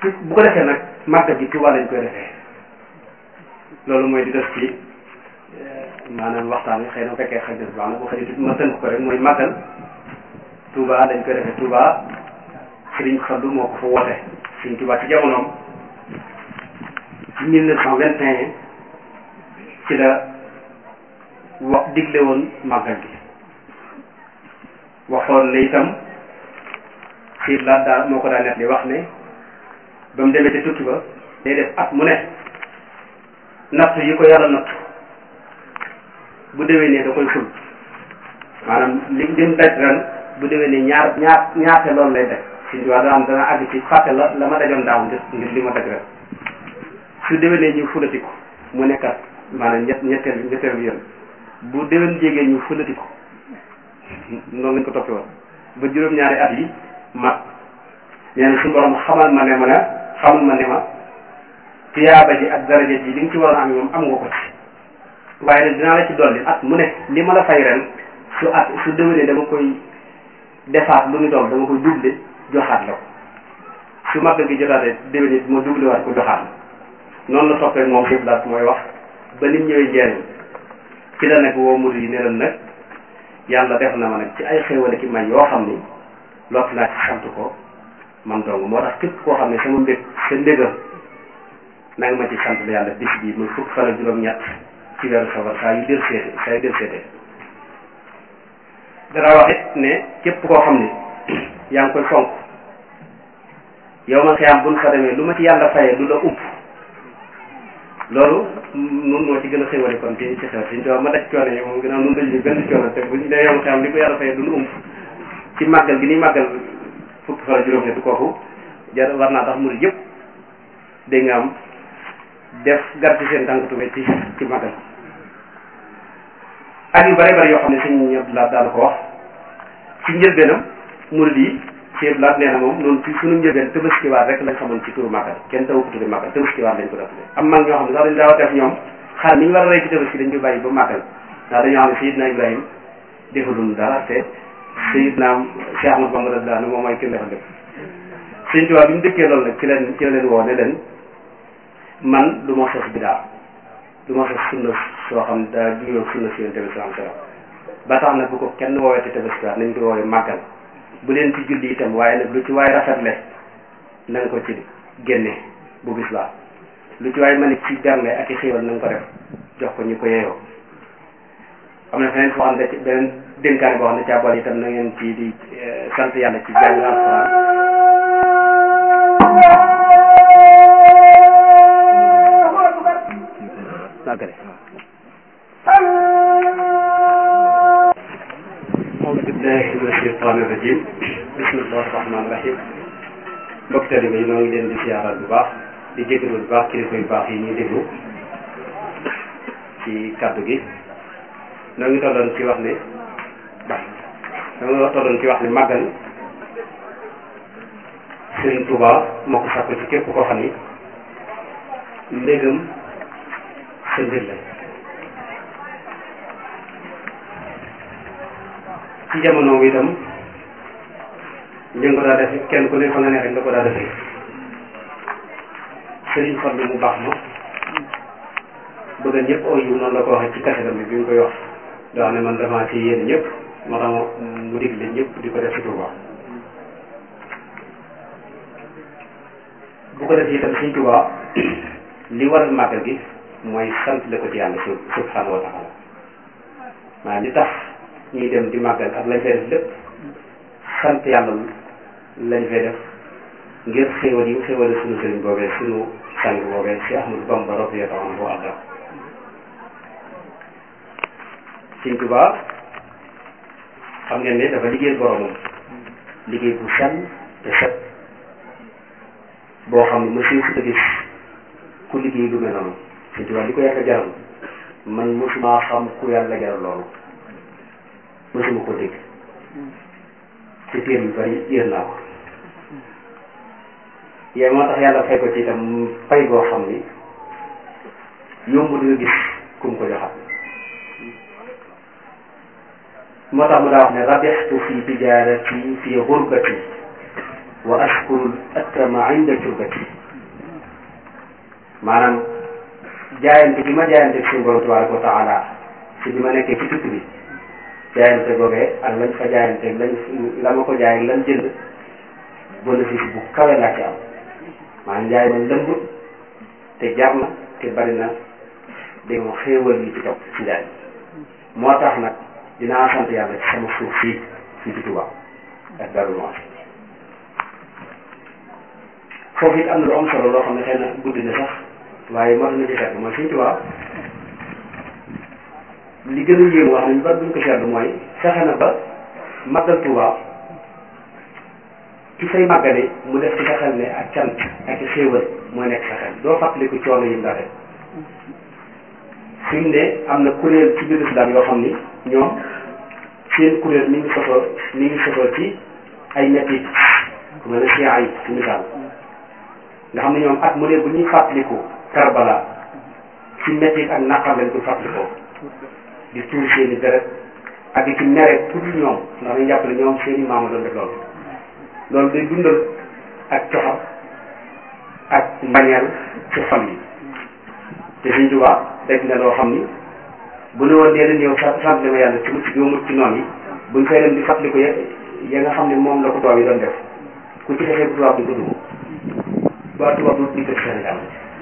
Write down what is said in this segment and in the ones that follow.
bu ko defee nag màggal gi Tuubaa lañ koy defee loolu mooy di def ci maanaam waxtaan wi xëy na bu fekkee xaj na baax na boo xëy ma tënk ko rek mooy màggal Tuubaa dañ koy defee Tuubaa Sëriñ Fallu moo ko fa woote Sëriñ Tuubaa ci jamonoom ci mille neuf cent vingt et un ci la wax digle woon màggal gi waxoon ne itam xiir laa daal moo ko daa net li wax ne ba mu demee ci tukki ba day def at mu ne natt yi ko yàlla natt bu déwénee da koy ful maanaam li lim daj ren bu déwénee ñaar ñaar ñaate loolu lay daj suñu waa dana am dana àgg ci fàtte la la ma dajoon daaw ngir ngir li ma daj ren su déwénee ñu fulati ko mu nekkat maanaam ñett ñetteel ñetteel bi yoon bu déwén jégee ñu fulati ko noonu lañ ko toppee woon ba juróom-ñaari at yi mat nee na suñu borom xamal ma ne ma ne xamal ma ne ma tiyaaba ji ak daraja ji li nga ci waroon am moom am nga ko ci waaye nag dinaa la ci dolli at mu ne li ma la fay ren su at su déwénee dama koy defaat lu ñu doon dama koy double joxaat la ko su màggal gi jotaatee déwénee ma double waat ko joxaat la noonu la toppee moom fépp daal mooy wax ba nim ñëwee njëriñ ci la nag woo murid yi ne leen nag yàlla def na ma nag ci ay xéewale ki may yoo xam ni lott naa ci sant ko man dong moo tax képp koo xam ne sama mbég sa mbégal na nga ma ci sant la yàlla bis bii muy fukk fan ak juróom-ñett ci weeru safar saa yu del seete saa yu del seete dara wax it ne képp koo xam ne yaa ngi koy fonk yow man xëyam buñ fa demee lu ma ci yàlla fayee du la upp loolu nun moo ci gën a xéwale kon ci ci xew siñ to ma daj coono yi moom gën a nun dañu gën coono te buñ dee yow xëyam li ko yàlla fayee du lu ump ci màggal gi ni màggal fukki fan ak juróom-ñett kooku jar war naa tax murid yëpp dégg nga am def gar ci seen tànk tubé ci ci màggal ak yu bari bari yoo xam ne sëñ Abdoulaye daal ko wax ci njëlbeenam murid yi ci Abdoulaye nee na moom noonu ci suñu njëlbeen tëbaskiwaat rek lañ xamoon ci turu màggal kenn tawu ko tudde màggal tëbaskiwaat lañ ko def tudde am mag ñoo xam ne sax dañ daaw a def ñoom xar ni ñu war a rey ci tëbaski dañ koy bàyyi ba màggal ndax dañoo xam ne Seydina Ibrahima defalul dara te Seydina Cheikh Ahmadou Bamba daal moom mooy kenn defal lépp sëñ Tuubaa bi mu dëkkee loolu nag ci leen ci la leen woo ne leen man du ma sos bidaa du ma sos sunna soo xam daa juyoo sunna si yonent bi sallallahu alayhi wasallam ba tax nag bu ko kenn woowee te tabaskiwaat nañ ko woowee màggal bu leen ci julli itam waaye nag lu ci waay rafetle na nga ko ci génne bu bis baa lu ci waay mën ci bernde ak i xéewal na nga ko def jox ko ñu ko yeeyoo am na feneen foo xam ne ci beneen dénkaane boo xam ne càbbal itam na ngeen ci di sant yàlla ci jàng alxuraan magale أعوذ بالله من الشيطان الرجيم بسم الله الرحمن الرحيم mbokk taalibe yi noo ngi leen di siyaaral bu baax di jégalu bu baax kilifa yu baax yi ñuy déglu ci kàddu gi noo ngi tolloon ci wax ne noo ngi tolloon ci wax ne màggal Sëriñ Tuuba moo ko sàkku ci képp koo xam ni ndégam sa mbir la ci jamono bi itam ñu ngi ko daa def kenn ku ne fa nga ne rek nga ko daa defee sëriñ Fallu mu baax ma bëgg ñëpp oo yu noonu la ko waxee ci kasetam bi bi mu koy wax doo xam ne man damaa ci yéen ñëpp moo tax mu digle ñëpp di ko def ci Tuuba bu ko def itam Sëriñ Tuuba li waral màggal gi mooy sant la ko ci yàlla subhanahu wa taala maanaam li tax ñuy dem di màggal ak lañ fay def lépp sant yàlla lañ fay def ngir xéewal yi xéewale suñu sëriñ boobee suñu sang boobee si Ahmadu Bamba radiyallahu anhu arda Sëriñ Tuubaa xam ngeen ne dafa liggéey boromam liggéey bu sell te set boo xam ne monsieur fu gis ku liggéey lu mel noonu Sëriñ Tuubaa li ko yàlla jaral man mosuma xam ku yàlla jaral loolu mosuma ko dégg ci téer yu bari yéen naa ko yooyu moo tax yàlla fay ko ci itam fay boo xam ni yomb di nga gis ku mu ko joxat moo tax mu daa wax ne rabixtu fi tijaarati fi xurbati wa ashkuru atta maa inda turbati maanaam jaayante bi ma jaayante suñu borom tabaraka wa taala si bi ma nekkee ci tukki bi jaayante googee ak lañ fa jaayante lañ la ma ko jaay lan jënd bénéfice bu kawe laa ci am maanaam jaay ma lëmb te jar na te bari na dégg nga xéewal yi ci topp ci njaay moo tax nag dinaa sant yàlla ci sama suuf fii fii ci Touba ak Darou Mouhty foofu it am na lu am solo loo xam ne xëy na guddi na sax waaye moo tax na ci seetlu mooy fii Touba li gën a yéemu wax nañu bari buñ ko seetlu mooy fexe na ba màggal Touba ci say màggale mu def ci sa xel ne ak cant ak xéewal mooy nekk sa xel doo fàttaliku coono yi mu daa def fi mu ne am na kuréel ci biir islam yoo xam ni ñoom seen kuréel mi ngi sosoo mi ngi sosoo ci ay metti ku mel ne chia yi ci misaal nga xam ne ñoom at mu ne bu ñuy fàttaliku Karbala ci metti ak naqar lañ koy fàttalikoo di tuur seen i deret ak di ci mere pour ñoom ndax dañu jàpp ne ñoom seen i maama doon def loolu loolu day dundal ak coxam ak mbañeel ci xol yi te suñ tubaa dégg na loo xam ni bu ne woon dee leen yow sant sant ma yàlla ci mucc bi mucc ci noonu yi buñ fay dem di fàttali ko ya ya nga xam ne moom la ko tubaab yi doon def ku ci defee bu tubaab di ko dugg ba tubaab du dikk ci Sénégal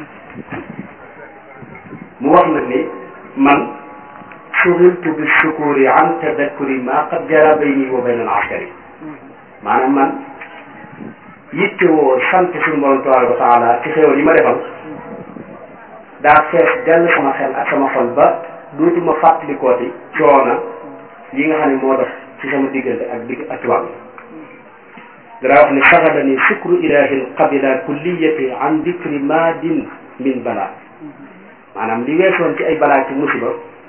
mu wax nag ni man suxiltu bi sukuri an tadakkuri ma qad jara bayni wa bayna al askari maanaam man yitte woo sant suñu borom tabaraka wa taala ci xéewal yi ma defal daa fees dell sama xel ak sama xol ba dootuma fàttalikooti coona yi nga xam ne moo def ci sama diggante ak digg ak tubaab bi danaa wax ne saxadani sukru ilahi qabila kulliyati an dikri madin min bala maanaam li weesoon ci ay balaa ci musiba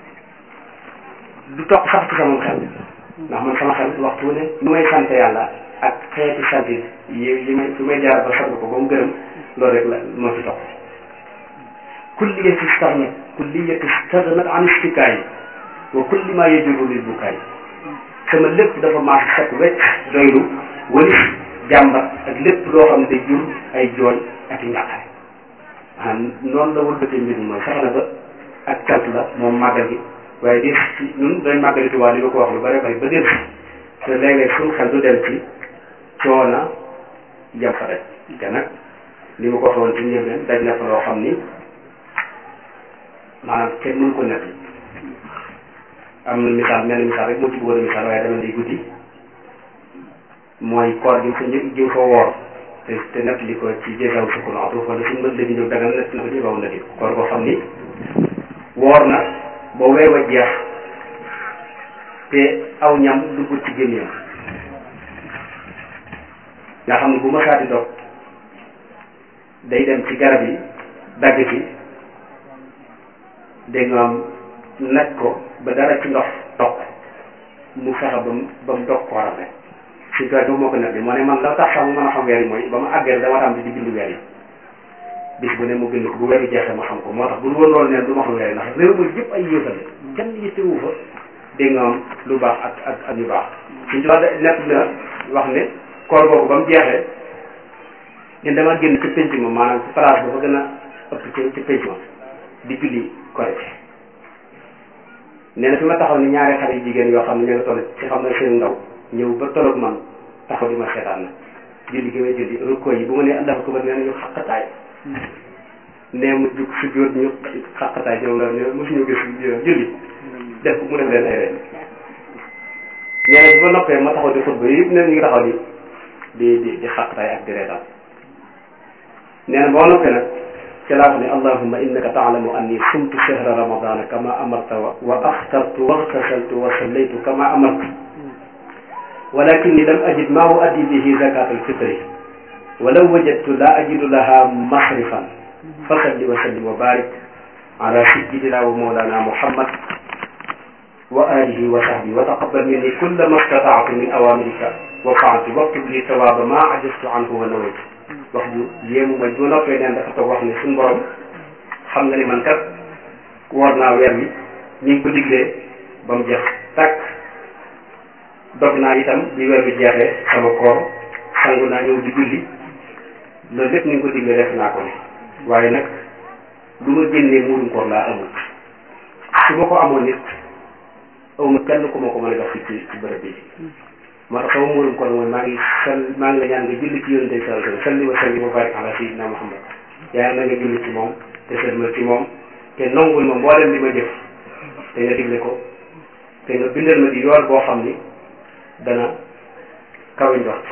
du toq sax ci sama xel ndax man sama xel waxtu wu ne nu may sant yàlla ak xeeti sant yi yi may fi may jaar ba sant ko ba mu gërëm loolu rek la moo ci topp kulliyati stagnat kulliyati stagnat an istikaay wa kulli ma yajuru lil bukaay sama lépp dafa maas set wecc doylu walis jàmbat ak lépp loo xam ne day jur ay jooy ak i njàqare maanaam noonu la wëlbatee mbir mi mooy sax na ba ak cant la moom màggal gi waaye des ci ñun doy màggali Tuubaa li ma ko wax lu bare bari ba des te léeg-léeg suñu xel du dem ci coona jam fa daj te nag li ma ko waxoon ci njëlbeen daj na fa loo xam ni maanaam kenn mënu ko nekk am na misaal mel misaal rek moo ci bëggoon a misaal waaye dama day guddi mooy koor gi fa njëkk jiw fa woor te te nett li ko ci jéegaw sukku na atuf wala suñu mën la jóg dagal nett na ko jéegaw na di koor koo xam ni woor na ba weer wa jeex te aw ñam dugg ci gémmiñam nga xam ne bu ma saati dog day dem ci garab yi dagg ci dégg nga am naj ko ba dara ci ndox dog mu fexe ba mu ba mu dog kooram rek si toit boobu moo ko nekk moo ne man la tax sax mu mën a xam weer yi mooy ba ma àggee dama tam di bind weer yi bis bu ne mu bind ko bu weeru jeexee ma xam ko moo tax bu woon loolu neen du ma xam weer yi ndax réew mi yëpp ay yéefal kenn yittewu fa dégg nga am lu baax ak ak ak ñu baax suñ tubaab nekk na wax ne koor boobu ba mu jeexee ñun dama génn ci penc ma maanaam ci place ba fa gën a ëpp ci ci penc ma di julli korite nee na fi ma taxaw ni ñaari xale yu jigéen yoo xam ne ñoo ngi toll ci xam ne seen ndaw ñëw ba tolloog man taxaw di ma seetaan na julli gi may julli rukkoo yi bu ma nee allahu akbar nee na ñu xaqataay nee mu jug si jóot ñu xaqataay ñoom la ne mosuñu gis julli def mu def leen ay reen nee na bu ma noppee ma taxaw di xutba yëpp nee na ñu ngi taxaw di di di di xaqataay ak di reetaan nee na boo noppee nag ci laa wax ne allahumma innaka taalamu anni sumtu shahra ramadana kama amarta wa aftartu waxtasaltu wa sallaytu kama amarta walakinni lam ajid ma uaddi bihi zakat alfitri walaw wajadtu la ajidu laha masrifan fasalli wa sallim wa barik ala sayyidina wa mawlana muhammad wa alihi wa sahbihi wa taqabbal minni kulla ma stata'tu min awamirika wa fa'altu waktub li tawaba ma ajaztu anhu wa nawaytu wax ju yéemu mooy bu noppee neen dafa toog wax ne suñu borom xam nga ni man kat woor naa weer wi ni ngi ko diglee ba mu jeex tàkk dog naa itam bi weer bi jeexee sama koor sangu naa ñëw di julli loolu lépp ni nga ko digle def naa ko ne waaye nag lu ma génnee muurum koor laa amul su ma ko amoon nit awma kenn ku ma ko mën a jox ci ci bërëb bi moo tax sama muurum koor mooy maa ngi sal maa ngi la ñaan nga julli ci yonente sallallahu alayhi wa sallam salli wa sallim wa barik ala sayyidina Muhammad yaa na nga julli ci moom te sëlmal ci moom te nongul ma mboolem li ma jëf te nga digle ko te nga bindal ma di yool boo xam ni dana kawe njort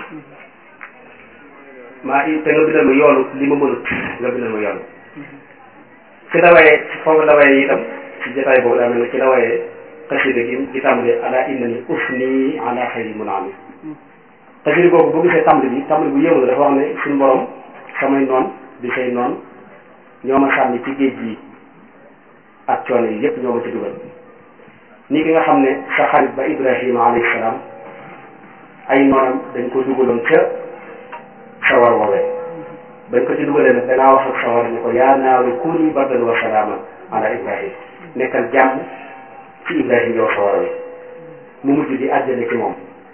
maa te nga bindal ma yoolu li ma mënut nga bindal ma yoolu ci la waye foofu la waye itam ci jotaay boobu daa mel ne ci la waye xasida gi di tàmbale ala innani ufni ala xayri munaami xasida boobu boo gisee tàmbali bi tàmbali bu yëngu la dafa wax ne suñu borom samay noon di say noon ñoo ma sànni ci géej gi ak coono yi yépp ñoo ma ci dugal ni ki nga xam ne sa xarit ba Ibrahima alayhi salaam ay noonam dañ ko dugaloon ca sawar woowee bañ ko ci dugalee nag danaa wax ak sawar ni ko yaa naaru kuuni bardan wa salaaman ala Ibrahim nekkal jàmm ci Ibrahim yow sawar wi mu mujj di àjjana ci moom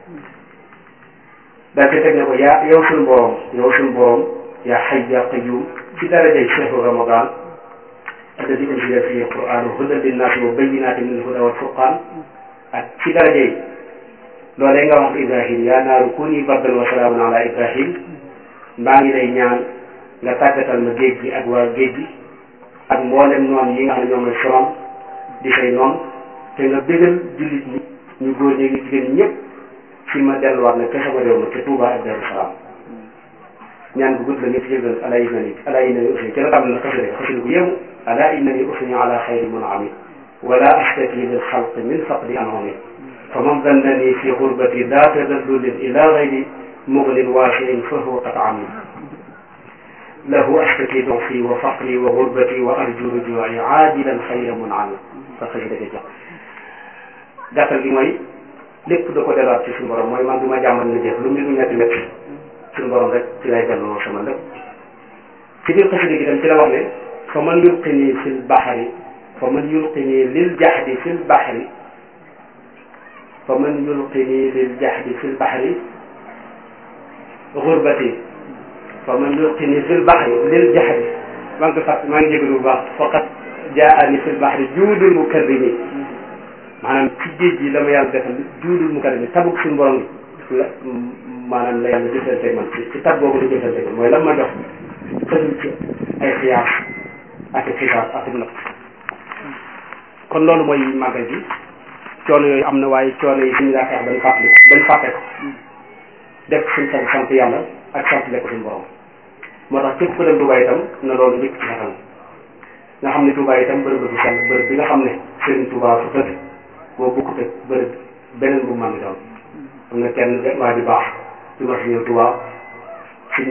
daal ci teg ne ko yaa yow suñu borom yow suñu borom yaa xay yaa qayyum ci darajay chehru ramadan alladi unzila fihi alquran hudan linnaasi wa bayyinatin min alhuda wal furqan ak ci darajay loolee nga wax Ibrahim yaa naaru kuni bardan wa salaaman ala Ibrahim maa ngi lay ñaan nga tàggatal ma géej gi ak waa géej gi ak mboolem noon yi nga xam ne ñoom la sorom di say noon te nga bégal jullit ñi ñu góor ñi ñu jigéen ñi ñëpp fi ma delluwaat nag ca sama réew ma te Touba ak Darou Salaam ñaan bu gudd la ñëpp yëgal ala innani ala innani usni ca la tam na xasida xasida bu yéemu ala innani usni ala xayri munami wala ashtaki lil xalq min faqdi anhumi fa man dannani fi xurbati daa tadallulin ila gayri muglin waasiin fa huwa qad ami lahu ashtaki dufi wa faqri wa xurbati wa arju rujuai aajilan xayra munami sa xasida ga jox gàttal gi mooy lépp da ko delluwaat ci suñu borom mooy man du ma jàmmal na jëf lu mbir mu ñetti métti suñu borom rek ci lay delloo sama lépp ci biir xasida gi tam ci la wax ne fa man yulqini fil baxri fa man yulqini lil jaxdi fil baxri fa man yulqini lil jaxdi fil baxri xurbati fa man yulqini fil baxri lil jaxdi maa ngi ko fàtt maa ngi jégalu bu baax faqat jaani fil baxri juudul mukarrimi maanaam ci géej gi la ma yàlla defal juudul mukarrimi tabuk suñu borom gi la maanaam la yàlla jëfante man ci ci tab boobu la jëfante man mooy lan ma jox xëjul ci ay xiyaas ak i xisaas ak i natt kon loolu mooy màggal gi coono yooyu am na waaye coono yi suñu daa xeex bañ fàttali bañ fàtte ko def suñ sant sant yàlla ak sant lekk suñu borom moo tax képp ku dem Touba itam na loolu njëkk ci xatal nga xam ne Touba itam bërëb la bu sell bërëb bi nga xam ne Serigne Touba fu tëdd boo bukkut ak bërëb beneen bu mën doon am na kenn waa ji baax di ma si ñëw Touba suñ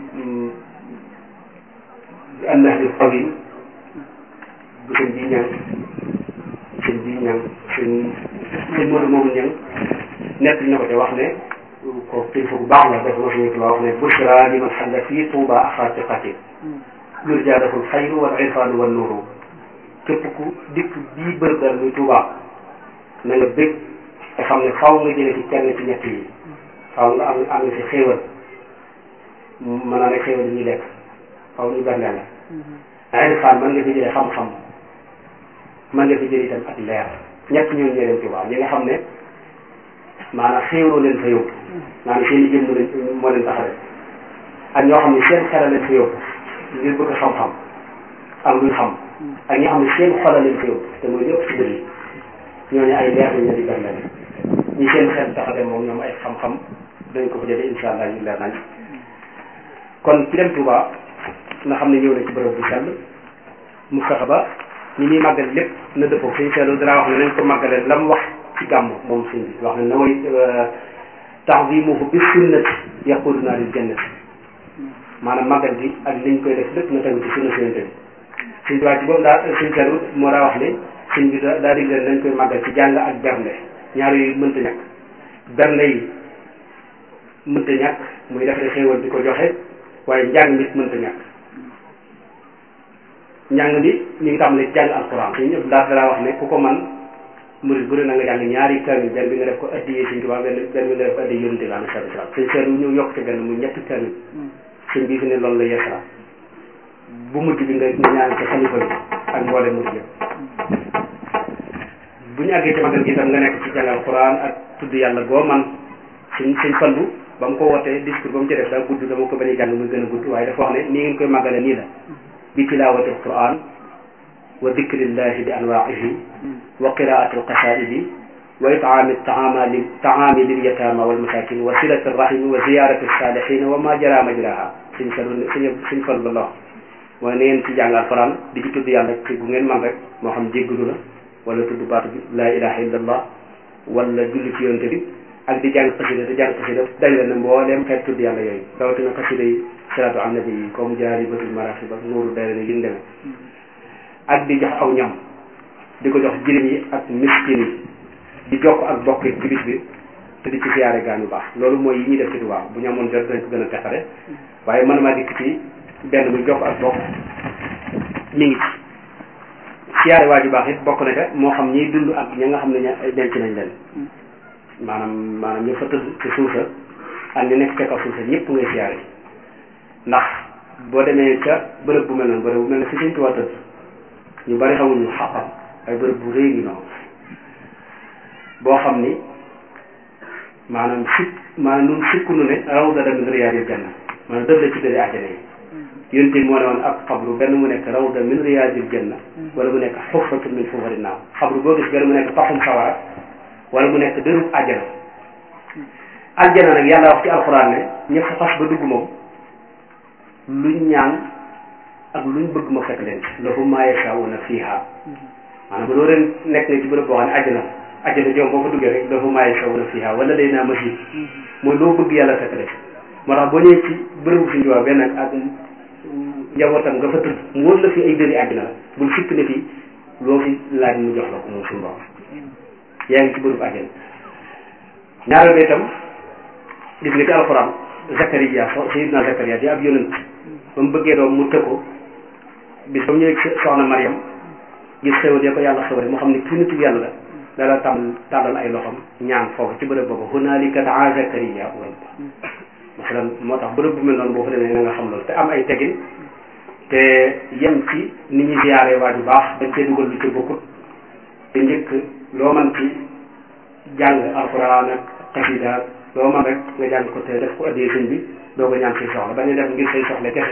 annax bi xawin bu sëñ bi ñang sëñ bi ñang sëñ sëñ Modou moomu ñang nekk na ko te wax ne ko kilifa bu baax la def ma si ñëw Touba wax ne bushra li man xalla fii Touba axaatiqatin lur jaadaful xayru wal irfaanu wal nuuru képp ku dikk bii bërëb dal muy Touba na nga bég te xam ne faw nga jëlee ci kenn ci ñett yi faw nga am am nga ci xéewal mën naa ne xéewal yi ñuy lekk faw ñu bernde la irfaan mën nga fi jëlee xam-xam mën nga fi jëlee itam ak leer ñett ñooñu ñoo leen Touba ñi nga xam ne maanaam xéewaloo leen fa yóbbu maanaam seen i jëmm leen moo leen taxawee ak ñoo xam ne seen xel leen fa yóbbu ngir bëgg xam-xam ak luy xam ak ñoo xam ne seen xol leen fa yóbbu te mooy lépp ci dër yi ñooñu ay leer lañ leen di bernde ñi seen xel taxawee moom ñoom ay xam-xam dañ ko fa jëlee incha allah ñu leer nañ kon ci dem Touba nga xam ne ñëw na ci bërëb bu sell mu fexe ba ñi ñuy màggal lépp na dëppoo suñu seetlu dara wax ne nañ ko màggalee la mu wax ci gàmm moom suñ bi wax ne na way ta'zimuhu bi sunnati yaquduna lil jannati maanaam màggal gi ak liñ koy def lépp na tegu ci sunna suñante bi suñ tubaab ci boobu daa suñ seetlu moo daa wax ne suñ bi daa dig leen nañ koy màggal ci jàng ak bernde ñaar yooyu mënta ñàkk bernde yi mënta ñàkk muy defare xéewal di ko joxe waaye njàng mi mënta ñàkk njàng mi ñu ngi tàmbalee jàng alquran suñu ñëpp daal dara wax ne ku ko man murid bu ne na nga jàng ñaari kamil benn bi nga def ko addiyee suñ tubaab benn benn bi nga def ko addiyee yonente bi alayhi salaatu salaam suñ seetlu ñu yokk ci benn muy ñetti kamil sëñ bi fi ne loolu la yeesala bu mujj bi nga nga ñaan ci xalifa bi ak mboole mujj yëpp bu ñu àggee ci magal gi itam nga nekk ci jàngal Quran ak tudd yàlla goo man suñ suñ fallu ba mu ko wootee discours ba mu ci def daa gudd dama ko bañ a jàng muy gën a gudd waaye dafa wax ne nii ngeen koy màggale nii la bi tilawati alquran wa dikrillahi bi anwaihi wa qiraati alqasaidi wa itaami taami taami lil yatama wal masakin wa silati rahimi wa ziyarati salihina wa ma jara majraha suñ fallu suñ suñ fallu la wax mooy na ngeen ci jàng alquran di ci tudd yàlla ci gu ngeen man rek moo xam jéggalu la wala tudd baatu bi la ilaha illallah wala julli ci yonte bi ak di jàng xasida di jàng xasida dajale na mbooleem xeet tudd yàlla yooyu rawatina xasida yi salaatu an nabi yi comme jaari batul maraaxib ak nuuru dayra ni yin demee ak di jox aw ñam di ko jox jirim yi ak miskin yi di jokk ak bokk ci bis bi te di ci siyaare gaañu baax loolu mooy yi ñuy def ci Tuubaa bu ñu amoon jot dañ ko gën a teqale waaye man maa dikk ci benn muy jokk ak bokk mi ngi ci siyaare waa ju baax it bokk na ca moo xam ñiy dund ak ña nga xam ne ña denc nañ leen maanaam maanaam ñu fa tëdd ci suusa ak ñu nekk ca kaw suusa ñëpp ngay siyaare ndax boo demee ca bërëb bu mel noonu bërëb bu mel ne fi Sëñ Tuubaa tëdd ñu bari xamuñu xaqam ay bërëb bu rëy gi noonu boo xam ni maanaam sikk maanaam nun sikku nu ne rawda min riyaadil janna maanaam dëf la ci dëri àjjana yi yonent bi moo ne woon ak xabru benn mu nekk rawda min riyaadil janna wala mu nekk xufratun min xufari naaw xabru boo gis benn mu nekk paxum sawara wala mu nekk dërub àjjana àjjana nag yàlla wax ci alxuraan ne ña fa xas ba dugg moom luñ ñaan ak luñ bëgg ma fekk leen lahum maa yashaa'uuna fiihaa maanaam bu doo ren nekk nga ci bërëb boo xam ne àjjana àjjana joom boo fa duggee rek lahum maa yashaa'uuna fiihaa wala day naa masiid mooy loo bëgg yàlla fekk leen moo tax boo ñëwee ci bërëbu suñu tubaab benn ak njabootam nga fa tëdd mu wóor la fi ay dëri àjjana la bul sikk ne fii loo fi laaj mu jox la ko moom suñu borom yaa ngi ci bërëbu àjjana ñaareel ba itam gis nga ci alxuraan Zakariya Sayyidina Zakariya di ab yonent ba mu bëggee doom mu tëg ko bis ba mu ñëwee soxna Mariam gis xéwal ya ko yàlla xéwal mu xam ne kii nitu yàlla la dala tàmm tàllal ay loxam ñaan foofu ci bërëb boobu hunaalika daa Zakariya rabbahu masalan moo tax bërëb bu mel noonu boo fa demee na nga xam loolu te am ay tegin te yem ci ni ñuy ziyaare waa ju baax dañ cee dugal lu ci bokkut te njëkk loo man ci jàng alxuraan ak xasida loo man rek nga jàng ko te def ko addee sëñ bi doo ko ñaan say soxla bañ a def ngir say soxla kese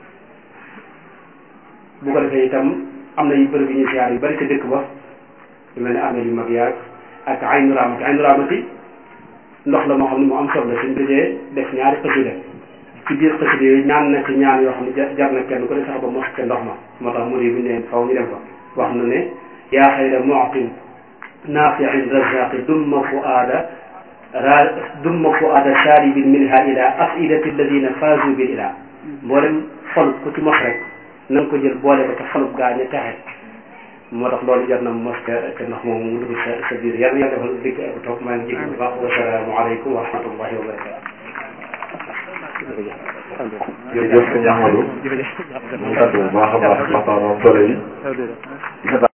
bu ko defee itam am na yu bërëb yu ñuy siyaar yu bari ca dëkk ba yu mel ne armée yu mag yaag ak aynu raamati aynu raamati ndox la moo xam ne mu am solo la suñ dajee def ñaari xasida ci biir xasida yooyu ñaan na ci ñaan yoo xam ne jar na kenn ku ne sax ba mos ca ndox ma moo tax mu ne bu ñu ne faw ñu dem fa wax na ne yaa xayra mu'tin naafi'in razaqi dumma fuaada ra dumma fuaada sharibin minha ila afidati alladina faazu bil ila mboolem xol ku ci mos rek na nga ko jël boole ko ca xolub gaa ña texe moo tax loolu jar na mos ca ca ndox moom mu dugg sa sa biir yàlla yàlla defal dégg ak toog maa ngi jégalu bu baax wasalaamu aleykum wa rahmatullahi wa barakatu jërëjëf sëñ Amadou mu sant bu baax a baax waxtaan solo yi